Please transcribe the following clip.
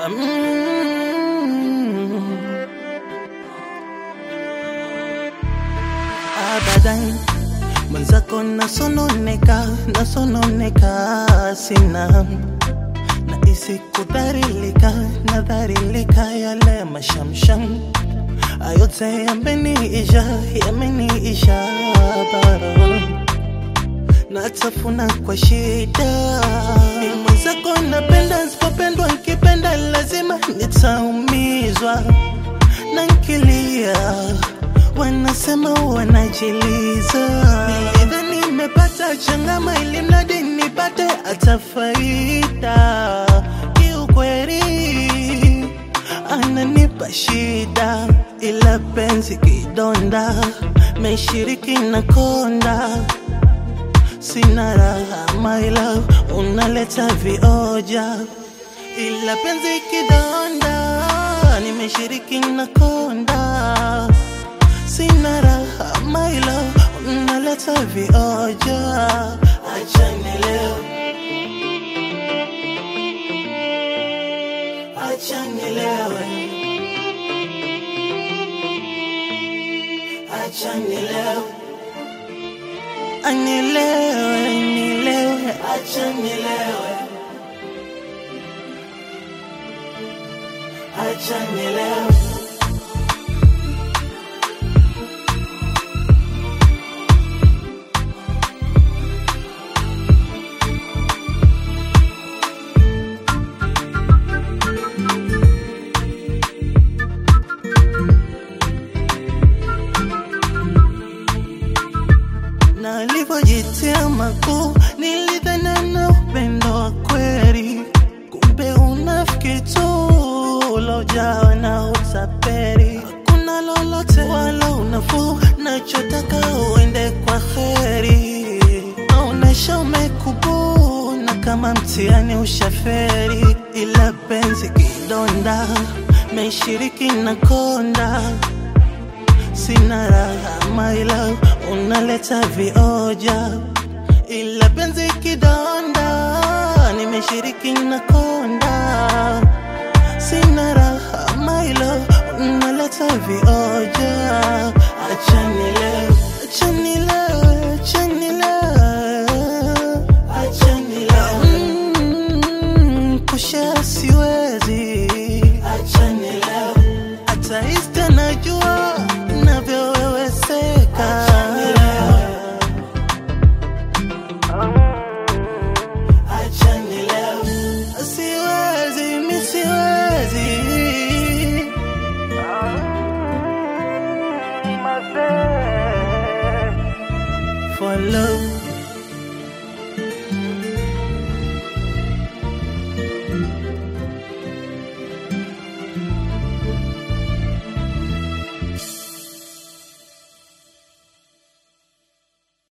Mm. Abadan mwenzako nasononeka, nasononeka sina nahisi kudharilika, nadharilika yale mashamsham ayote yameniisha, yameniisha baro natafuna kwa shida. Ni mwenzako napenda, sipopendwa nkipenda lazima nitaumizwa na nkilia, wanasema wanajiliza. Nilidhani nimepata changama ili mradi nipate hata faida, kiukweli ananipa shida, ila penzi kidonda, meshiriki na konda sina raha my love, unaleta vioja, ila penzi kidonda, nimeshiriki na konda, sina raha my love, unaleta vioja, acha nilewe, acha nilewe, acha nilewe anilewe, nilewe, acha nilewe, acha nilewe. na alivyojitia makuu, nilidhani na upendo wa kweli, kumbe unafiki tu ulojawa na utapeli. Hakuna lolote wala unafuu, nachotaka uende kwa heri, naonesha umekubuu na kama mtihani ushaferi, ila penzi kidonda, meshiriki na konda sina raha my love, unaleta vioja, ila penzi kidonda, nimeshiriki na konda, sina raha my love, unaleta vioja